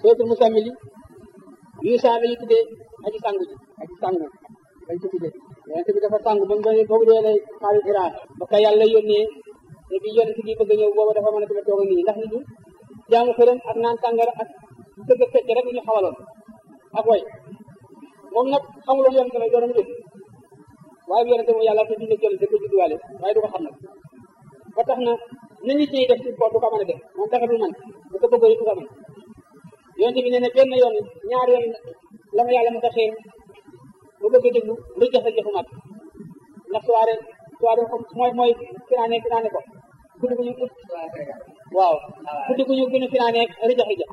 sootul musammili yuusa la ñu tuddee aji sangu ji aji sangu dañ ko tuddee yonente bi dafa sangu ba mu doon boobu dee lay xaaru Iran ba ka yàlla yónnee te bi yonente bi bëgg a ñëw booba dafa mën a dama toog nii ndax nit ñi jaamu xërëm ak naan tàngara ak dëgg fecc rek ñu xawaloon ak way moom nag xamuloon yonente la doonam dégg waaye bi yonente moom yàlla te dina jël da ko judduwaale waaye du ko xam nag ba tax na na nit ñi def ci ko du ko mën a def moom dafa du man bu ko bëggee du ko mën yonente bi nee na benn yoon ñaar yoon la ma yàlla mos a xëy bu bëgg a déglu lu jafe jafe mat ndax soirée soirée comme mooy mooy finaane finaane ko guddi gu ñu waaw guddi gu ñu gën a finaane rijax rijax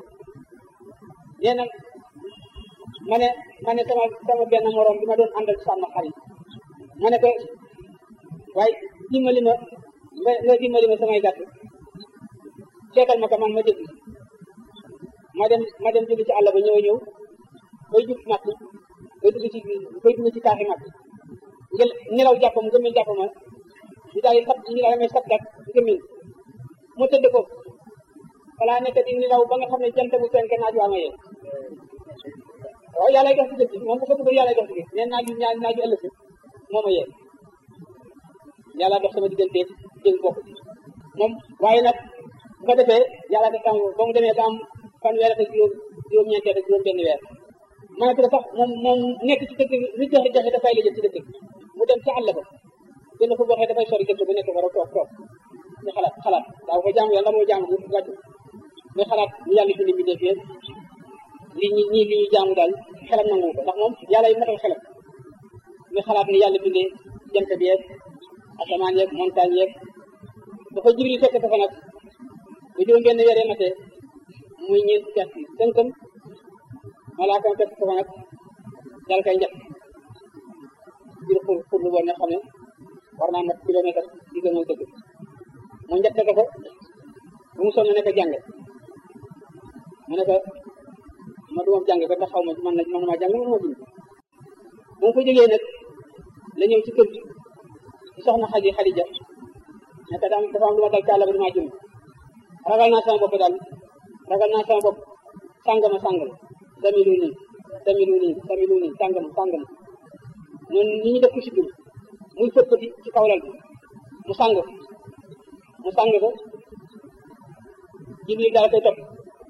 nee na ma ne ma ne sama sama benn morom bi ma doon àndal sàmm xar yi ma ne ko waaye dimbali ma nga nga dimbali ma samay gàtt seetal ma ko man ma déglu ma dem ma dem jóge ci àll ba ñëw ñëw bay jub màtt bay dugg ci bay dugg ci taaxi màtt ngel nelaw jàppam ngëmmin jàppama di daal di sab ñu daal may sab dak ngëmmin mu tëdd ko balaa nekk di nelaw ba nga xam ne jant bu fenk naaj waa ma yee waaw yàlla dox ci dëkk moom bu ko bëgg yàlla dox ci neen naaju ñaa naaju ëllëg moo ma yee yàlla dox sama diggante dégg bokk moom waaye nag bu ko defee yàlla def tam ba mu demee ba am fan weer ak juróom juróom-ñeenteel ak juróom benn weer mënatu la sax moom moom nekk ci dëkk bi joxe joxe dafay la jël ci dëkk bi mu dem ci àll ba gën a ko waxee dafay sori dëkk bu nekk war a toog toog ñu xalaat xalaat daaw ko jaamu yàlla moo jaamu bu wàcc muy xalaat ñu yàlla bind bi defee li ñi ñii li ñu jaamu daal xelam nangu ko ndax moom yàlla yi matal xelam muy xalaat ni yàlla bindee jant bi yeeg asamaan yeeg montagne yeeg dafa jibril fekk ko fa nag bu juróom benn weer matee muy ñeent fukki at tënkam malaakam fekk ko fa nag dal koy njëkk biir xur xur lu woon nga xam ne war naa mat kilomètre digga mooy dëgg mu njëkk ko ko bu mu sonn ne ko jàng mu ne ko ma du moom jàng ko ndax xaw ma man na man maa jàng man moo bind bu mu ko jógee nag la ñëw ci kër gi ci soxna xaji Xadija ne ko daam dafa am lu ma dal càlla ba damaa jëm ragal naa sama bopp daal ragal naa sama bopp sàngama sàngama samilu nii samilu nii samilu nii sàngama sàngama noonu ni ñu def ko si dugub muy fëppati ci kaw lal bi mu sàng mu sàng ko jibril daal koy topp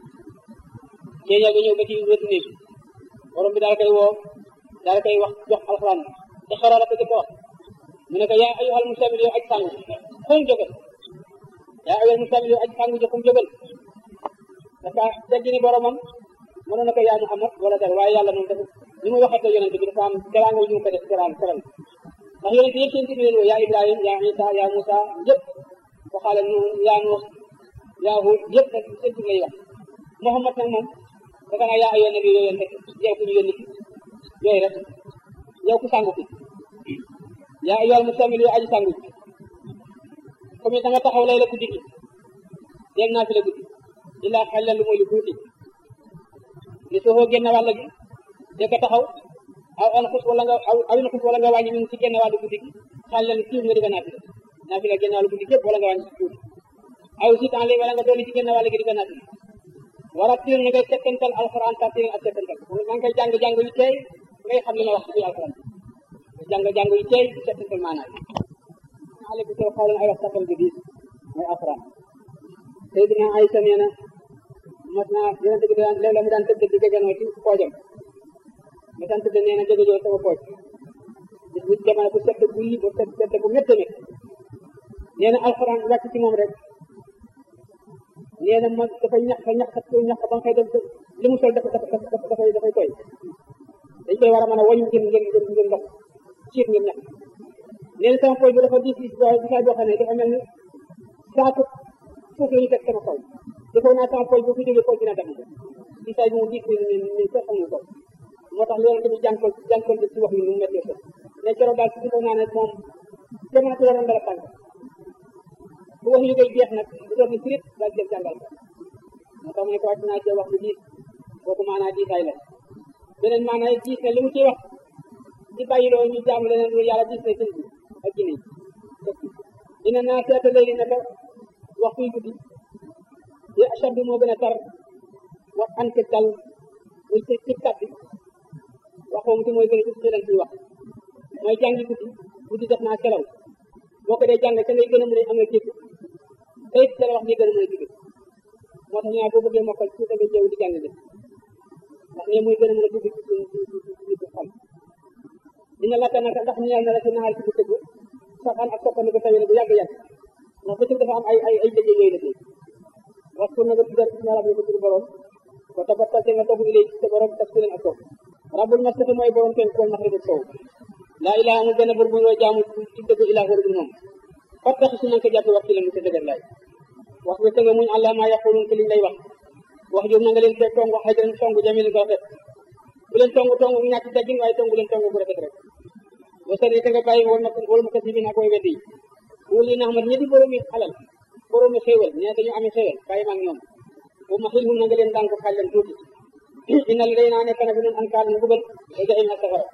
ceeñoo ga ñëw ba ci wetu néeg borom bi daal koy woo daal koy wax jox alxuraan te xaraa la ko jëkk wax mu ne ko yaa ayyuhal muzammil yow aj sàngu xum jógal yaa ayyuhal muzammil yow aj sàngu ji xum jógal dafa teggi ni boromam mënoon na ko yaa Muhammad wala dara waaye yàlla moom dafa ni muy waxee ak yonente bi dafa am teraanga ñu ko def teraan teral ndax yonente yëpp seen tur leen woo yaa Ibrahim yaa Isa yaa Musa yëpp waxaale nu yaa Nuux yaa Hud yëpp nag seen tur lay wax Muhammad nag moom dafa naa yaa ayyuhan nabi yow yonente yow ku ñu yónni ki yooyu rek yow ku sàngu ki yaa ayyuhal muzammil yow aji sàngu ki comme da nga taxaw lay la guddi gi dégg naa fi la guddi illaa xelal lu mooy lu tuuti li soo génn wàll gi de ko taxaw aw an xus wala nga aw awin xus wala nga wàññi min ci génn wàllu guddi gi xelal tuuti nga di ko naafila naafila génn wàllu guddi gépp wala nga wàññi ci tuuti aw si temps li wala nga dolli ci génn wàll gi di ko naafila war a tiir na ngay settantal alxuraan tartiir ak settantal maa ngi koy jàng jàng yu tey ngay xam li ma wax ci biir alxuraan jàng jàng yu tey settantal maanaam ale bi soo xawlan ay wax saxal bi diis mooy alxuraan Seydina Aysa nee na mas naa yonente bi daan léeg-léeg mu daan tëdd di jegenoo ci poojam mu daan tëdd nee na jegejoo sama pooj bis bu jamono bu sedd gulli bu sedd sedd bu métte métt nee na alxuraan wàcc ci moom rek nee na ma dafa ñax fa ñax ñax ba nga koy def li mu sol dafa dafa dafa dafay dafay tooy dañ koy war a mën a wañu ngir ngir ngir ngir ndox ciit ngir ñax nee na sama pooj bi dafa diis diis boo disaay boo xam ne dafa mel ni saako suuf la ñu teg sama kaw defoon naa sama pooj bu fi jógee pooj dina dem disaay bi mu diis ni ni ni ko xamul ko moo tax loolu tamit jànkol jànkol ci wax yi nu mu méttee ko mais keroog daal si defoon naa ne moom jamono ci waroon dara tànk bu wax yi koy jeex nag bu doon ni firit daal jël jàngal ko moo tax mu ne ko wàcc naa cee wax bu diis kooku maanaa diisaay la beneen maanaa diis ne li mu ciy wax di bàyyiloo ñu jaamu leneen lu yàlla diis na seen bi ak jinne dina naa seeta léegi naka waxtu yu guddi yi achadu moo gën a tar wax an ke dal muy ci ci kàddu waxoom ci mooy gën a tuuti leen ciy wax mooy jàngi guddi guddi def naa selaw boo ko dee jàng ca ngay gën a mën a amee dégg te it ca la wax ni gën a mën a dégg moo tax ñaa boo bëggee mokkal ci da nga jéew di jàng de ndax ne muy gën a mën a dugg ci ci ci ci xol dina lakka naka ndax ñeel na la ci naxaar ci bu tëgg saxaan ak toppandi ko tawee bu yàgg-yàgg ndax bëccëg dafa am ay ay ay liggéey yooyu liggéey waxtu na nga tuddal ci rabbi ko tudd borom ko tabattal te nga toog ilay ci sa borom tas ku leen ak toog rabbul masjid mooy borom teen kool maxrib ak sow laa ilaha amul benn bur bu ñu jaamu ci dëgg ilaah wala dul moom fattax su nañ ko jàppe wax ci leen mu sa dëgër laay wax bi tënga muñ àlla maa yaqulun ci liñ lay wax wax jooju na nga leen fee tong wax xëy na tong jamil ko rafet bu leen tong tong bu ñàkk teggin waaye tong bu leen tong bu rafet rek ba sari te nga bàyyi wol ma wol ma kasi bi naa koy weddi wul yi na xamat ñi di boroomi alal boroomi xéewal nee dañu amee xéewal bàyyi maag ñoom bu ma xil hum na nga leen daan ko xaaj leen tuuti inna li day naa nekk na fi nun an kaal mu bugal da jaxim ak safara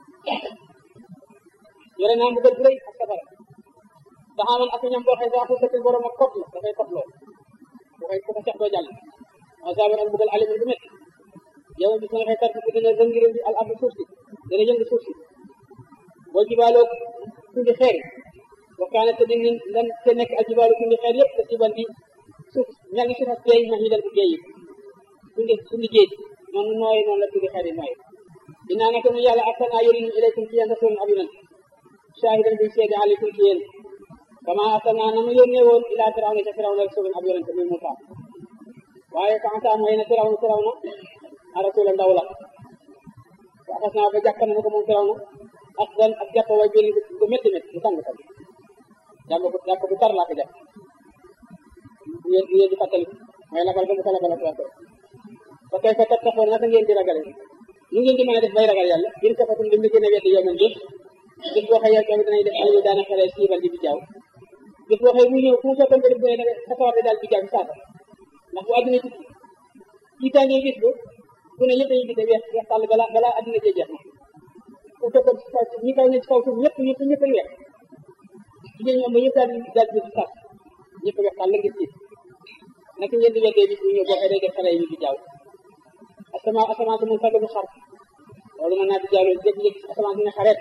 yore naa mbugal bu rëy ak safara daxaaman ak ñam boo xëy saa xusatil borom ak kot la dafay kot loo bu koy ku ko sex doo jàll asaban ak mbugal alimin bu métti yow bis nga xëy tarti dina rëngiréen bi al ardu suuf si dina yëngu suuf si boo jibaaloo tundi xeer waxtaane te di lan te nekk ak jibaalu tundi xeer yëpp te siban di suuf mel ni suuf ak géej ma xidal bu géej yi tundi tundi géej noonu nooy noonu la tundi xeer yi nooy dinaa nekk mu yàlla arsalnaa yónni ilaykum ci yéen rasulun ab yonent shaahidan buy seede alaykum ci yéen kama arsalnaa na mu yónnee woon ilaa firawna ca firawna rasulun ab yonent muy Muusaa waaye kanta mooy na firawna firawna a rasula ndaw la wa axas naa ba jàpp na ko moom firawna ak dan ak jàpp way biir bu métti métti bu tàng tàng jàpp ko jàpp bu tar laa ko jàpp bu ngeen bu ngeen di fàttali mooy labal ba mu ko labal ak ba kay fa tattaxoon naka ngeen di ragale nu ngeen di mën a def bay ragal yàlla in kafatum lim li gën a weddi yow man jëf bis boo xëy yow danañ def ay daana xale siibal di bi jaaw bis boo xëy muy ñëw fu mu fekkoon nga def bu ne danga sa sawar daal bi jaaw bi saasa ndax bu àdduna ci jiitaangee gis ba bu ne yëpp dañuy gis weex weex tàll balaa balaa àdduna jee jeex na ku fekkoon ci kaw ñi kaw ne ci kaw suuf ñëpp ñëpp ñëpp a weex jigéen ñoom ba ñëpp daal di daal di ci saas ñëpp weex tàll ngir tiit naka ngeen di weddee bis bu ñëw boo xëy day def xale yi bi jaaw asamaan asamaan si moom sax du xar loolu mën naa di jaaw loolu jékki-jékki asamaan si ne xareet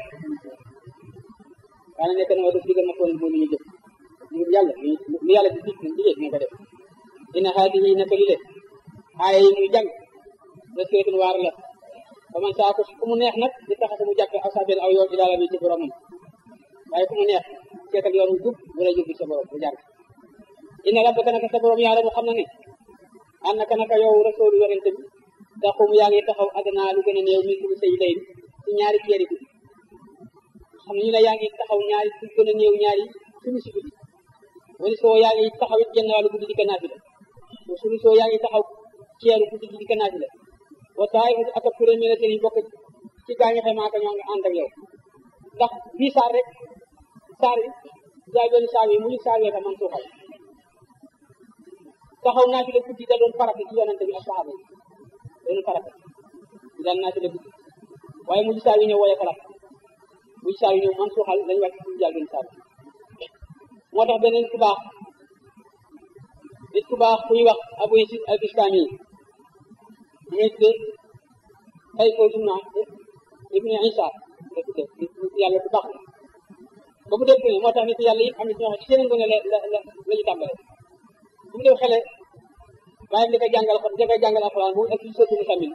waaye nekk na wa def digal ma toon bu ñu jëf ñu yàlla lu yàlla di dig digee dina ko def ina haadihi naka li le aaya yi muy jàng reseetun waar la ba man saa ko ku mu neex nag di taxase mu jàppe aw sabel aw yoon ilaala bi ci boromam waaye ku mu neex seetal yoon wu jub bu la jubbi sa borom bu jàng ina rabbaka naka sa borom yàlla mu xam na ne an naka naka yow rasoolu yonente bi taxum yaa ngi taxaw adnaa lu gën a néew min sulu say lay ci ñaari ceeri guddi xam ñu ne yaa ngi taxaw ñaari lu gën a néew ñaari sulu si guddi wala soo yaa ngi taxaw it genn wàllu guddi di ko naafila sulu soo yaa ngi taxaw ceeru guddi di ko naafila wa taay ak ak kuréel mi ne seen bokk ci gaa ñi xamaa ko ñoo ngi ànd ak yow ndax bii saar rek saar yi jaay benn saar yi mu ñu saar yoo man suuxal taxaw naafila guddi da doon farata ci yonante bi ak saxaaba yi doon farata di daan naafila guddi waaye mu saar yi ñëw woye farat mu saar yi ñëw man suuxal lañu wàcc ci jaay benn saar moo tax beneen ku baax nit ku baax ku ñuy wax abu yasid al bistami muy tudde ay ko sumna ibnu isa la tudde yàlla ku baax ba mu def moo tax nit yàlla yëpp am na ñoo xam ci seen ngone la la la la ñu tàmbale bu mu def xele bàyyam di ko jàngal xot di ko jàngal alxuraan bu ak ci sotti musamil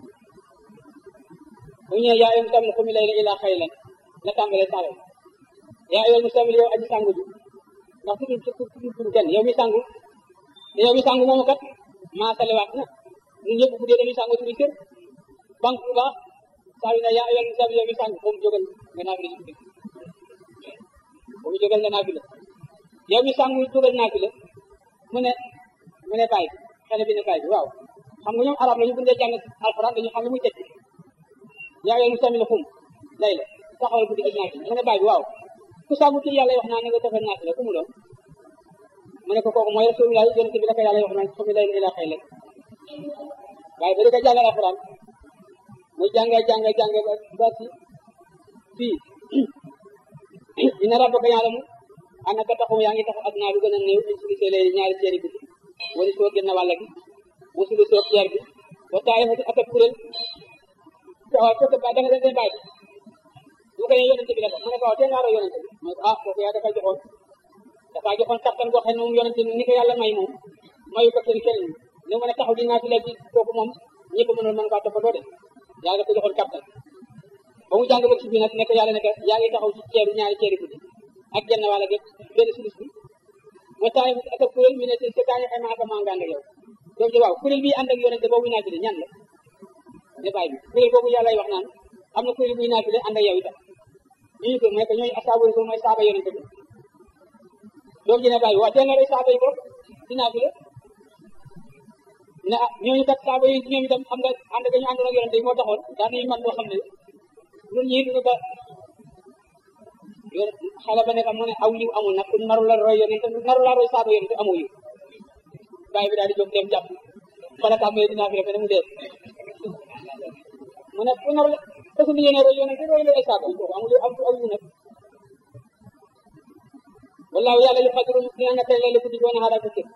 bu ñëwee yaa ayyuhal musamil qum layla illaa qaliilan la tàmbale saare yaa ayyuhal musamil yow aji sangu ji ndax tudd tudd tudd kenn yow mi sangu te yow mi sangu moomu kat maasalewaat na ñun ñëpp bu dee dañuy sangu suñu kër banque bu baax saa yu ne yaa ayyuhal musamil yow mi sangu boobu jógal nga naafila ci guddi boobu jógal nga naafila yow mi sangu jógal naafila mu ne mu ne bàyyi xale bi ne bàyyi bi waaw xam nga ñoom arab la ñu bindee jàng alxuraan dañu xam ne muy tekki yaa ayyuhal musamil xum lay la taxawal guddi gis naafila mu ne bàyyi bi waaw ku sangu ci yàlla wax naa ne nga defal naafila ku mu doon mu ne ko kooku mooy rasulullah yonente bi la ko yàlla wax naan xumi layla ilaa xayla waaye ba di ko jàngal alxuraan muy jànga jànga jànga ba ci fii dina rabbaka ya'lamu annaka taxum yaa ngi taxaw adnaa lu gën a néew min sulusee lay ñaari seeri guddi wala soo génn wàll gi wa sulusoo ceer bi wa taayifatu ak ak kuréel waaw fekk ba da nga dem bàyyi bu ko ne yonente bi la mu ne ko waaw te ngaa roy yonente bi mu ne ko ah kooku yaa dafa joxoon dafa joxoon kattan goo xam ne moom yonente ni ko yàlla may moom mayu ko kenn kenn ni mën a taxaw di naati la ci kooku moom ñëpp mënul mën kaa toppatoo de yàlla dafa joxoon kattan ba mu jàng ba ci bi nag nekk yàlla nekk yaa ngi taxaw ci ceeru ñaari ceeri guddi ak genn wàll gépp benn sulus bi wa taayifatu ak ak kuréel mi ne si si kaañu xayma ak maa nga ànd ak yow doom ji waaw kuréel bi ànd ak yonente boobu naati de ñan la ne bàyyi bi kuréel boobu yàlla wax naan am na kuréel buy naafile ànd ak yow itam ñu ko mooy que ñooñu asaabu rasul mooy saaba yonente bi doom ji ne bàyyi waa teel na rey saaba yi ko di naafile ne ah ñooñu kat saaba yi ñoom itam xam nga ànd ak ñu àndoon ak yonente yi moo taxoon daan nañu man loo xam ne ñun ñii duñu ba xale ba ne mu ne aw yiw amul nag ku naru la roy yonente naru la roy saaba yonente amoo yiw bàyyi bi daal di jóg dem jàpp fala tàmmee di naafile fe ne mu dee mu ne ku nar la parce que yéene roy yonente roy la ay saaba yi kooku amul am aw yiw nag wallaahu yàlla yu xadiru dina nga tey la guddi doon xaaral ko cëg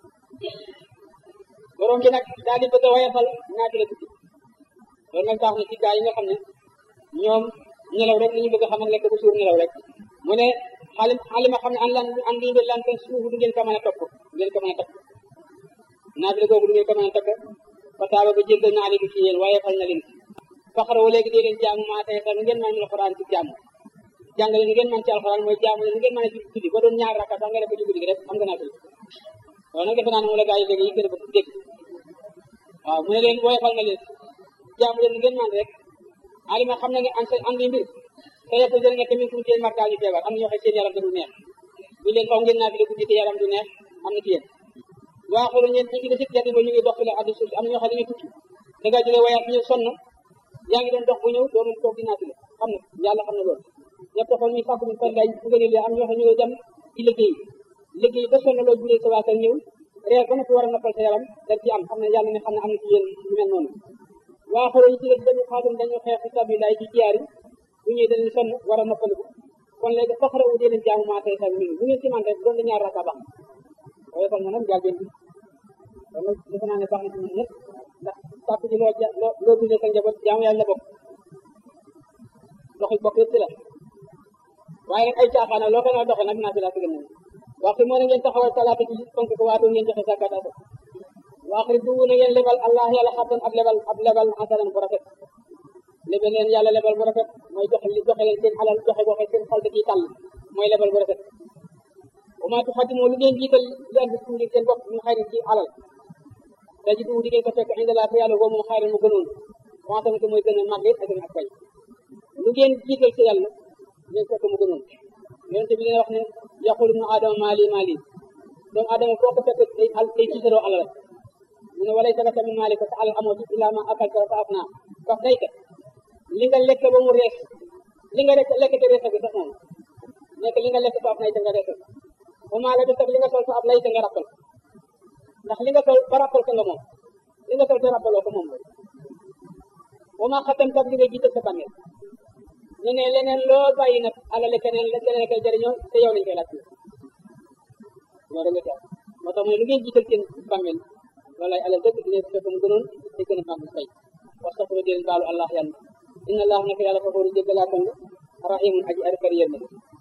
borom bi nag daal di bëgg a wayafal naati la guddi loolu nag tax na ci gaa yi nga xam ne ñoom nelaw rek li ñu bëgg a xam ak lekk bu suur nelaw rek mu ne xaalim xaalima xam ne an lan an di lan ten suuf du ngeen ko mën a topp du ngeen ko mën a topp naati la googu du ngeen ko mën a topp fa taaba ba jéggal naa leen ci yéen wayafal na leen faxaraw léegi dee leen jaamu maa tey nu ngeen mën a alxuraan ci jaamu jàngale nu ngeen mën ci alxuraan mooy jaamu nu ngeen mën a ci guddi ba doon ñaar rakka sax nga def ko ci guddi gi rek am nga naa fi loolu nag defe naa ne moom la gaa yi léegi yi gën a bëgg dégg waaw mu ne leen woyofal na leen jaamu leen nu ngeen mën rek alima xam na nga an sa andi mbir te yëpp jël nga tamit fu mu seen markaa ñu feebar am na ñoo xam seen yaram da du neex bu leen faw ngeen naa fi guddi te yaram du neex am na ci yéen waa xoolu ñeen ñi ngi da sik jati ba ñu ngi dox fi la addu suuf am na ñoo xam ne ñu tukki da ngaa jógee wayaat ñëw sonn yaa ngi doon dox bu ñëw doo mën toog di naatile xam na yàlla xam na loolu ñëpp taxoon ñu fàkk ñu fan lay ngëneel am ñoo xam ne ñoo dem ci liggéey liggéey ba sonn loolu juree sa waa kër ñëw reer ba noppi war a noppal sa yaram dañ ci am xam ne yàlla ne xam ne am na ci yéen ñu mel noonu waa xooloo ñu ci la dañu xaatum dañu xeex fi sabilillah ci jiyaar yi bu ñëwee dañu sonn war a noppaliku kon léegi faxara wu dee leen jaamu maa tey sax min bu ngeen ci man rek doon na ñaar raka baax waaye kon nag jaal benn bi kon nag defe naa ne baax na ci ñun ñëpp ndax sàpp ci loo ja loo loo dundee sa njaboot jaamu yàlla bokk doxi bokk yëpp ci la waaye nag ay caaxaan loo ko na doxe nag naa fi laa tëgg nañu waxtu moo ne ngeen taxawal salaata ci fonk ko waatoo ngeen joxe zakat asa waaxri du na ngeen lebal allah yàlla xattan ab lebal ab lebal xasanan bu rafet lebal leen yàlla lebal bu rafet mooy joxe li joxe leen seen alal joxe boo xam seen xol da ciy tàll mooy lebal bu rafet wa maa tuxaddimoo lu ngeen jiital li am ci ngir seen bopp ñu xayri ci alal daji du di ngeen ko fekk indi laa fa yàlla boo moom xayran mu gënoon commencé ko mooy gën a màgg ak gën a fay lu ngeen jiital ci yàlla ngeen fekk mu gënoon yonente bi leen wax ne yaqulu ibnu adama maali maali doomu adama foo ko fekk day al day tiitaroo alal mu ne walay sagaka min maali ko sa alal amoo ci illaa ma akalta fa af naa faf dayka li nga lekk ba mu rees li nga lekk lekk te reesa bi sax moom nekk li nga lekk fa af nay te nga reesal wa maa la des li nga sol fa af nay te nga rappal ndax li nga sol ba rappal ko nga moom li nga sol te rappaloo ko moom la wa maa xatam kat li nga jiital sa bàmmeel ñu ne leneen loo bàyyi nag alale keneen la keneen koy jëriñoo te yow lañ koy laaj loolu nga tax moo tax mooy lu ngeen jiital seen bàmmeel loolay alal dëgg dina fekk mu gënoon te gën a màgg fay wastaxfiru di leen baalu allah yàlla inna allah naka yàlla fafooru jéggalaakoon la rahimun aji arikari yërmande